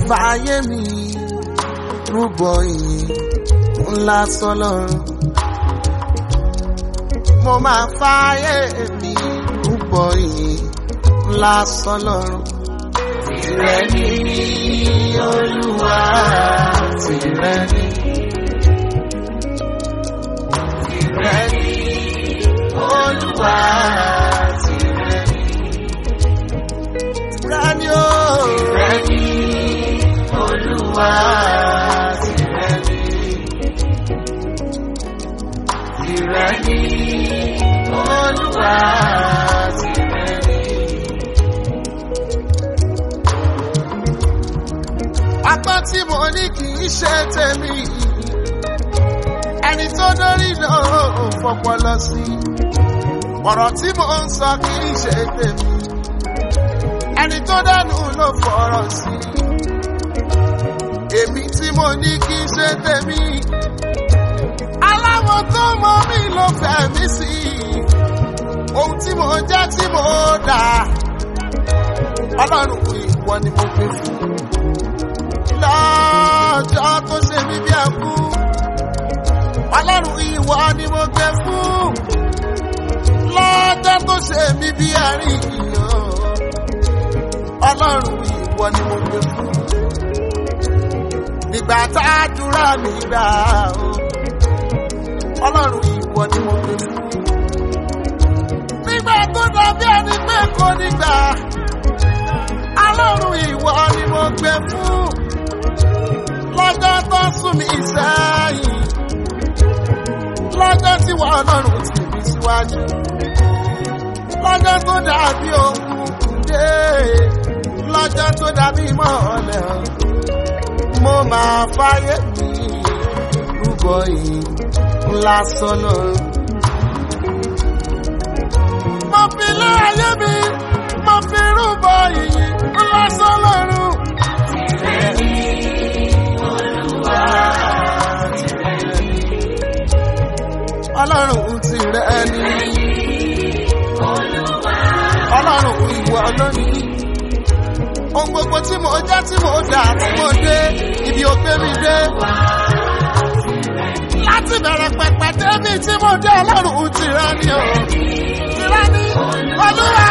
fààyè mi rúbọ ìyìn ńlá sọlọ́run. mo máa fààyè mi rúbọ ìyìn ńlá sọlọ́run. tìrẹ ni olúwa tìrẹ ni. tìrẹ ni olúwa tìrẹ ni. tìrẹ ni o. tìrẹ ni olúwa tìrẹ ni. tìrẹ ni olúwa tìrẹ ni. apá tí mo ní kì í ṣe tèmi ẹni tó dórí náà ò fọpọlọ sí ọ̀rọ̀ tí mo ń sọ kì í ṣe tèmi ẹni tó dánú ló fọ̀rọ̀ sí èmi tí mo ní kì í ṣe tèmi aláwọ̀ tó mọ mí ló fẹ́ mi sí ohun tí mo jẹ́ tí mo dà ọlọ́run ìwọ ni mo gbé fún lọ́jọ́ tó ṣe mí bí ẹkú ọlọ́run ìwọ ni mo gbé fún lọ́jọ́ tó ṣe mí bí ẹ̀rín ọlọ́run ìwọ ni mo gbé fún nígbà tá a dúrà mí gbà ó ọlọ́run ìwọ ni mo gbé fún nígbà tó dàbí ẹni pé kò nígbà ọlọ́run ìwọ ni mo gbé fún lọ́jọ́ tó sún mi sẹ́yìn lọ́jọ́ tí wọ́n ọlọ́run tì mí síwájú lọ́jọ́ tó dàbí òkùnkùn dé lọ́jọ́ tó dàbí mọ́ọ̀lẹ́ mo máa fáyé mi rúbọ yìí ńlá sọ́nà. mo fi lé ayé mi mo fi rúbọ yìí ńlá sọ́nà. ọlọ́run ti rẹ̀ ni. ọlọ́run ìwọ lónìí. ohun gbogbo tí mo jẹ́ tí mo dà tí mo dé ibi ògbé mi dé. láti bẹ̀rẹ̀ pẹ̀pẹ̀ débi tí mo dé ọlọ́run ti rẹ̀ ni o. ti rẹ̀ ni olúwa